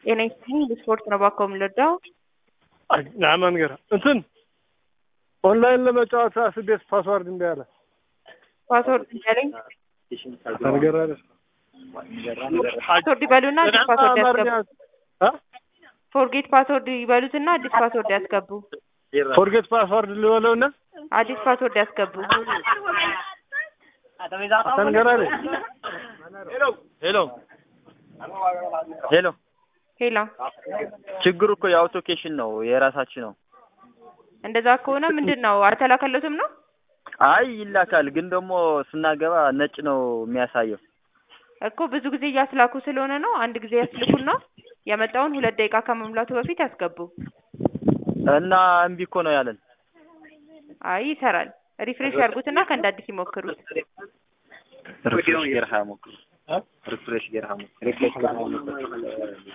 ጤና ይስጥልኝ ስፖርት ነው ባኮ የምንረዳው ናመን ገራ እንትን ኦንላይን ለመጫወት አስቤት ፓስዋርድ እምቢ አለ። ፓስወርድ እያለኝ ነገር ፓስወርድ ይበሉና አዲስ ፓስወርድ ያስገቡ። ፎርጌት ፓስወርድ ይበሉትና አዲስ ፓስወርድ ያስገቡ። ፎርጌት ፓስዋርድ ልበለውና አዲስ ፓስወርድ ያስገቡ። ተንገራ ሄሎ ሄሎ ሄላ ችግሩ እኮ የአውቶኬሽን ነው የራሳችን ነው። እንደዛ ከሆነ ምንድን ነው አልተላከለትም ነው? አይ ይላካል፣ ግን ደግሞ ስናገባ ነጭ ነው የሚያሳየው። እኮ ብዙ ጊዜ እያስላኩ ስለሆነ ነው። አንድ ጊዜ ያስልኩና የመጣውን ሁለት ደቂቃ ከመሙላቱ በፊት ያስገቡ። እና እምቢ እኮ ነው ያለን። አይ ይሰራል። ሪፍሬሽ ያርጉትና ከእንደ አዲስ ይሞክሩት። ሪፍሬሽ ገርሃ ሞክሩ። ሪፍሬሽ ገርሃ ሞክሩ።